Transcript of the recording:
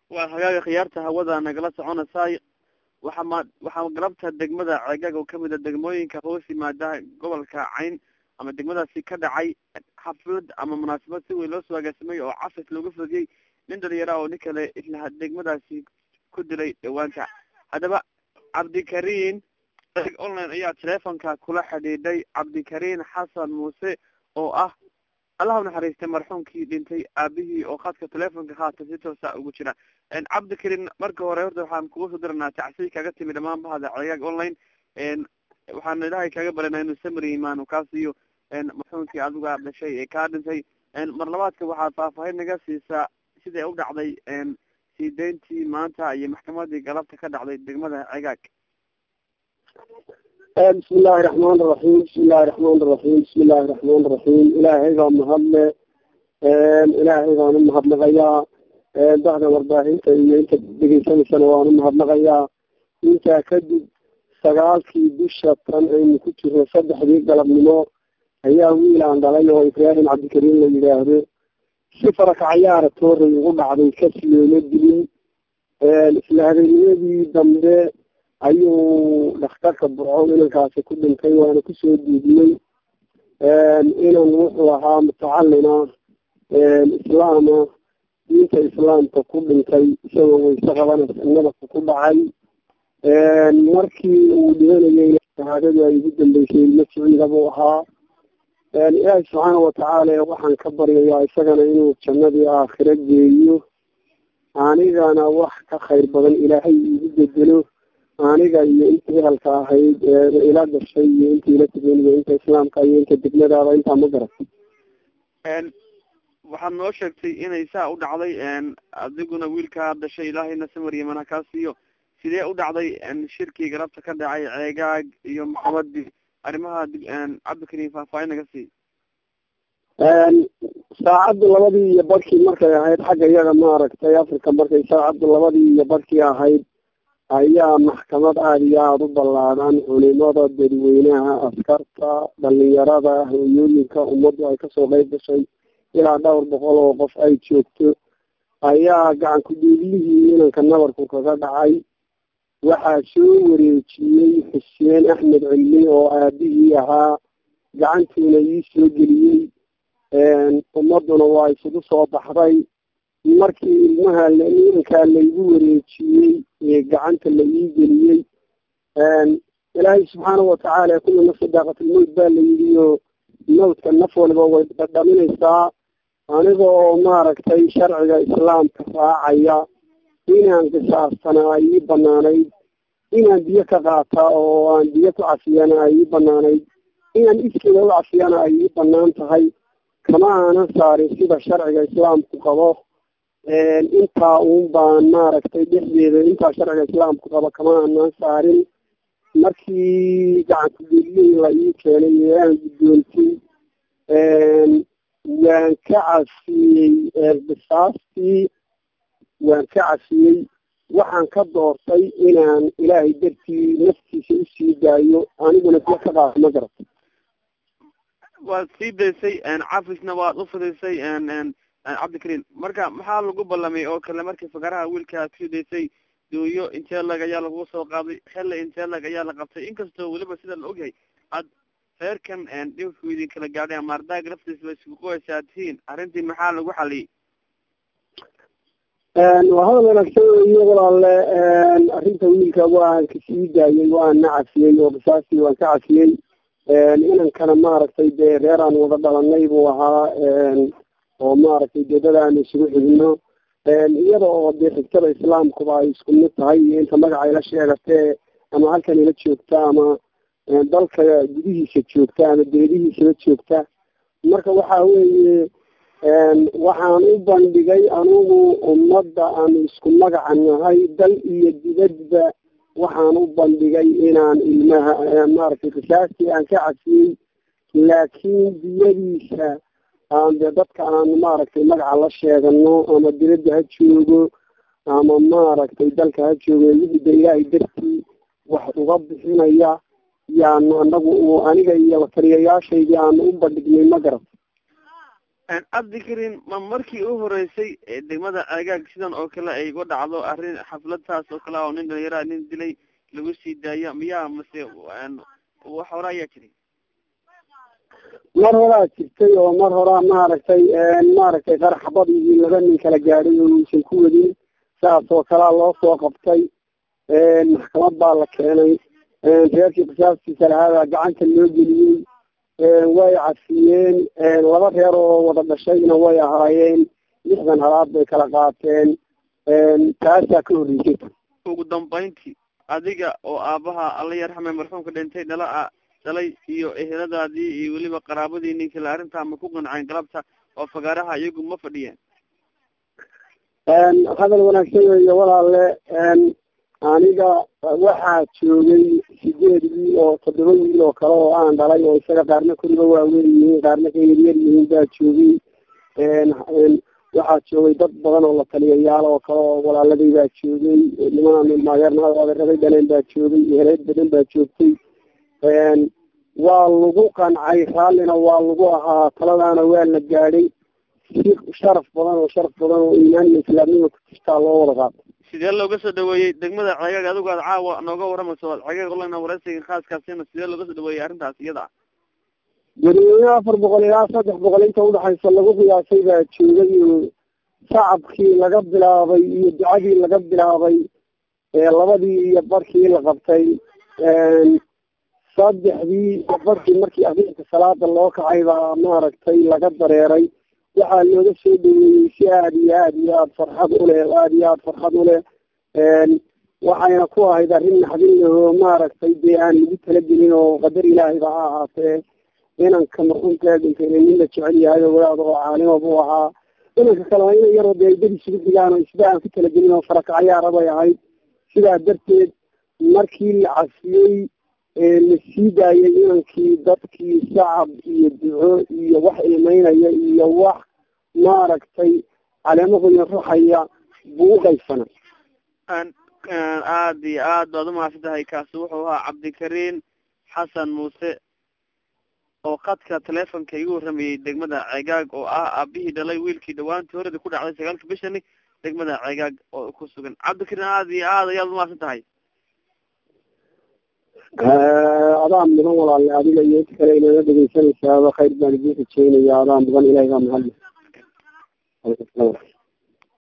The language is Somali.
waa hagaaga khiyaarta hawada nagala soconaysaay waxaa ma waxaa galabta degmada ceegaag oo kamid a degmooyinka hoos yimaada gobolka cayn ama degmadaasi ka dhacay xaflad ama munaasabad si weyn loo soo agaasimay oo casas loogu fadiyey nin dhalinyara oo nin kale isla degmadaasi ku dilay dhawaanta haddaba cabdikariin online ayaa teleefonka kula xidhiidhay cabdikariin xasan muuse oo ah allah unaxariistay marxuumkii dhintay aabihii oo khadka teleefonka haata si toosa ugu jira cabdikariin marka hore horta waxaan kuga soo diranaa tacsiy kaga timi dhamaan bahda ceegaag online waxaan ilaahay kaga baranaa inuu samri imaan kaa siiyo marxuumkii adiga dhashay ee kaa dhintay mar labaadka waxaad faahfaahin naga siisaa siday u dhacday sii deyntii maanta iyo maxkamadii galabta ka dhacday degmada ceegaag bismi illaahi raxmaan iraxiim bismi illaahi raxmaan iraxiim bismi illaahi raxmaan iraxiim ilaahay baa mahadle ilaahay baan u mahadnaqayaa bahda warbaahinta iyo inta dhegeysanaysana waan u mahadnaqayaa intaa kadib sagaalkii bisha tan aynu ku jirno saddexdii galabnimo ayaa wiil aan dhalay oo ibraahim cabdikariim la yidhaahdo si farakacayaara tooray ugu dhacday kasi looma dilin isla habeennimadii dambe ayuu dhakhtarka burco inankaasi ku dhintay waana kusoo duudnay inan wuxuu ahaa mutacalina islaama diinta islaamka ku dhintay isagoo wayse qabanaysa nabadka ku dhacay markii uu dhimanayay shahaadadii ay ugu dambeysay ilmo siciida buu ahaa ilaahi subxaana watacaala waxaan ka baryayaa isagana inuu jannadii aakhiro geeyo anigana wax ka khayr badan ilaahay iigu bedelo aniga iyo inta ehelka ahayd ila gashay iyo inta ila tugan iyo inta islaamka iyo inta degmadaada intaa ma garat waxaad noo sheegtay inay saa u dhacday adiguna wiilkaa dhashay ilaahayna samar yamana kaa siiyo sidee u dhacday shirkii galabta ka dhacay ceegaag iyo maxamadii arrimaha cabdikariim faahfaahin naga sii saacaddu labadii iyo barkii markay ahayd xagga iyaga maaragtay africa markay saacaddu labadii iyo barkii ahayd ayaa maxkamad aada iyo aada u ballaadhan culimada dadweynaha askarta dhalinyarada hooyooyinka ummaddu ay kasoo qeyb gashay ilaa dhowr boqol oo qof ay joogto ayaa gacan ku-dhiiglihii inanka nabarku kaga dhacay waxaa soo wareejiyey xuseen axmed cilmi oo aabihii ahaa gacantuuna ii soo geliyey ummaduna waa isugu soo baxday markii ilmaha inankaa laygu wareejiyey ee gacanta la ii geliyey ilaahay subxaana watacaala kulli nafsi daaqatilmowt baa la yidhi oo mawdka naf waliba way dhadhaminaysaa aniga oo maaragtay sharciga islaamka raacaya inaan qisaastana ay ii banaanayd inaan biyo ka qaata oo aan biyo ku cafiyana ay ii banaanayd inaan iskeeda u cafiyana ay ii banaan tahay kama aanan saarin sida sharciga islaamku qabo intaa uun baan maaragtay dhexdeeda intaa sharciga islaamku qabo kama aanan saarin markii gacankugelihii la ii keenay ee aan guddoontay waan ka cafiyey bisaastii waan ka cafiyey waxaan ka doortay inaan ilaahay dartii naftiisa usii daayo aniguna biyo ka qaado ma garata waad sii daysay cafisna waad ufidaysay cabdikariim marka maxaa lagu ballamay oo kale markii fakaraha wiilka aad kusii daysay dooyo intee lag ayaa lagu soo qaaday xelle intee lag ayaa la qabtay inkastoo weliba sida la ogyahay aad reerkan dhibku idin kala gaadhay ama ardaaga laftiisba isku qoysaa tihiin arrintii maxaa lagu xaliyey waa hadal wanaagsan iyo walaale arrinta wiilka waan kasii daayay waana cafiyey oo qisaastii waan ka cafiyey inankana maaragtay dee reer aan wada dhalanay buu ahaa oo maaragtay dedada aan isugu xigno iyada oo dee xigtada islaamkuba ay isku mid tahay iyo inta magaca ila sheegatee ama halkan ila joogta ama dalka gudihiisa joogta ama deedihiisaba joogta marka waxa weeye waxaan u bandhigay anugu ummadda aanu isku magaca nahay dal iyo dibadba waxaan u bandhigay inaan ilmaha maaragtay qisaastii aan ka cafiyey laakiin diyadiisa aan dee dadka aan maaragtay magaca la sheegano ama dibadda ha joogo ama maaragtay dalka ha joogo wixida ilaahay dartii wax uga bixinaya yaanu anagu aniga iyo taliyayaashaydii aanu u bandhignay ma garat cabdikarin ma markii u horeysay degmada ceegaag sidan oo kale ay uga dhacdo arrin xafladtaas oo kale oo nin dhalinyara nin dilay lagu sii daaya miyaa mase wax hore ayaa jiray mar horaa jirtay oo mar horaa maaragtay maaragtay qaraxbadii laba nin kala gaadhay oo uusan ku wadin saas oo kalea loo soo qabtay maxkamad baa la keenay reerkii qisaastiisa lahaabaa gacanta loo geliyey way cafiyeen laba reer oo wada dhashayna way ahaayeen lixdan halaad bay kala qaateen taasaa ka horreysay ugu dambeyntii adiga oo aabaha alla yarxame marxuumka dhintay dhala a dhalay iyo eheladaadii iyo weliba qaraabadii ninkale arrintaa ma ku qanceen galabta oo fagaaraha iyagu ma fadhiyeen hadal wanaagsan weeye walaalle aniga waxaa joogay sideed wiil oo toddoba wiil oo kale oo aan dhalay oo isaga qaarna kuriba waaweyn yihiin qaarna ka yaryar yihiin baa joogay waxaa joogay dad badan oo la taliyayaal oo kale oo walaaladay baa joogay niman maageerna adeeraday dhaleen baa joogay heleed badan baa joogtay waa lagu qancay raallina waa lagu ahaa taladaana waa la gaadhay si sharaf badan oo sharaf badan oo iimaan iyo islaamnima ku jirtaa loo wada qaato sidee looga soo dhaweeyey degmada ceegaag adigu aad caawa nooga waramayso ceegaag olana wareysiga khaaskaasina sidee looga soo dhaweeyey arrintaas iyada ah dadweyne afar boqol ilaa saddex boqol inta udhexaysa lagu qiyaasay baa joogay oo shacabkii laga bilaabay iyo ducadii laga bilaabay labadii iyo barkii la qabtay saddexdii iyo barkii markii arinka salaada loo kacay baa maaragtay laga dareeray waxaa looga soo dhaweeyey si aada iyo aada iyo aada farxad uleh aada iyo aada farxad uleh waxayna ku ahayd arrin naxdin lahoo maaragtay dee aan lagu talagelin oo qadar ilaahayba ha ahaatee inanka marxuumkaa dhintayna nin la jecel yahay oo wadaad oo caalima buu ahaa inanka kale waa ina yaroo dee dad isugu xigaan oo isba aan ku talagelin oo farakacayaara bay ahayd sidaa darteed markii la cafiyey la sii daayay inankii dadkii shacab iyo duco iyo wax ilmeynaya iyo wax maaragtay caleemahoodina ruxaya buu u qaybsana aada iyo aad baad umahadsan tahay kaasi wuxuu ahaa cabdikariin xasan muuse oo khadka teleefonka igu warramayey degmada ceegaag oo ah aabihii dhalay wiilkii dhawaantii horeda ku dhacday sagaalka bishani degmada ceegaag oo ku sugan cabdikariin aada iyo aad ayaad umahadsan tahay adaa mudan walaale adiga iyo inta kale inala dhegeysanaysaaba khayr baan idiin rajeynaya adaa mudan ilahay baa mahadle